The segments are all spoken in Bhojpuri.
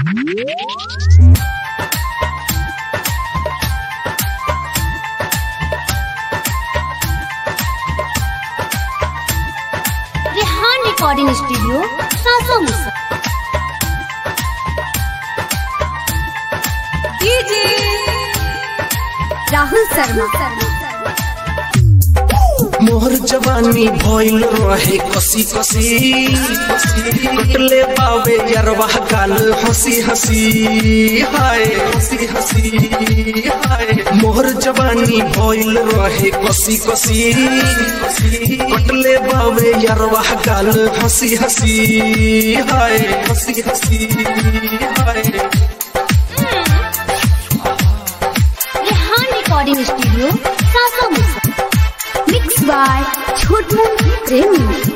रेहान रिकॉर्डिंग स्टूडियो सासो मुसा राहुल शर्मा मोहर जवानी भइल रहे कसी कसी कटले पावे यरवा गाल हंसी हंसी हाय हंसी हंसी हाय मोहर जवानी भइल रहे कसी कसी कटले पावे यरवा गाल हंसी हंसी हाय हंसी हंसी हाय रेहान रिकॉर्डिंग स्टूडियो सासो मुसा मिक्स बाय छोटू प्रेमी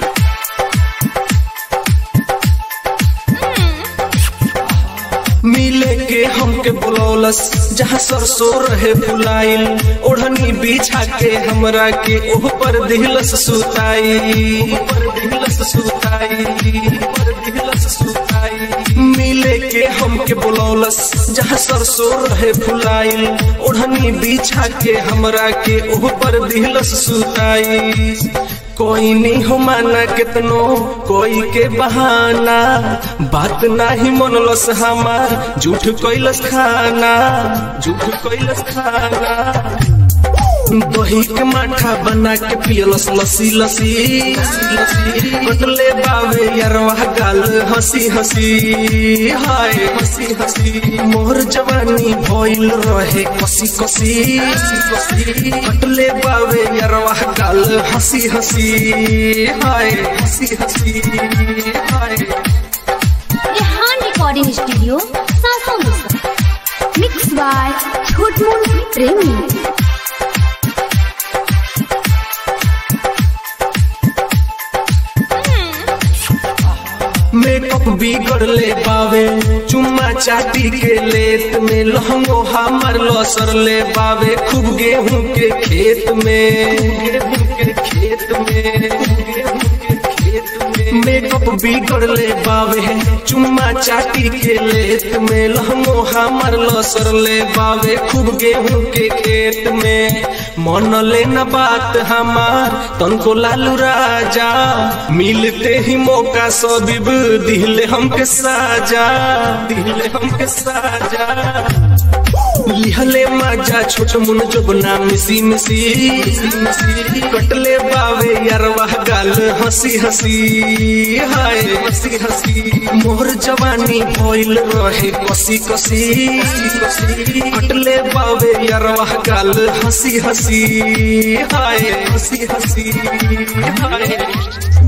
मिले के हमके बुलौलस जहाँ सरसों रहे फुलाइल ओढ़नी बिछा के हमरा के ओह पर दिलस सुताई ओह पर दिलस सुताई ओह पर दिलस सुताई मिले के हमके बुलौलस जहाँ सरसों रहे फुलाइल ओढ़नी बिछा के हमरा के ओह पर दिलस सुताई कोई नहीं हो माना कितनो कोई के बहाना बात नाही मनलस हमार झूठ कैलस खाना झूठ कैलस खाना दही के माठा बना के पियलस लसी लसी लसी कटले बावे यरवा गाल हंसी हंसी हाय हंसी हंसी मोर जवानी भइल रहे कसी कसी कसी कटले बावे यरवा गाल हंसी हंसी हाय हंसी हंसी हाय रेहान रिकॉर्डिंग स्टूडियो सासो मुसा मिक्स बाय छोटू प्रेमी मेकअप बिगड़ ले पावे चुम्मा चाटी के लेत में लहंगो हमर लसर ले पावे खूब गेहूं के खेत में गेहूं के खेत में गेहूं के खेत में मेकअप बिगड़ ले पावे चुम्मा चाटी के लेत में लहंगो हमर लसर ले पावे खूब गेहूं के खेत में मन ले न बात हमार तनको लालू राजा मिलते ही मौका सबीब दिले हमके साजा दिले हमके साजा लिहले माजा छोट मुन जोबना मिसी मिसी मिसी कटले बावे यरवा गाल हंसी हंसी हाय हंसी हंसी मोर जवानी भइल रहे कसी कसी कसी कटले बावे यरवा गाल हंसी हंसी हाय हंसी हंसी हाय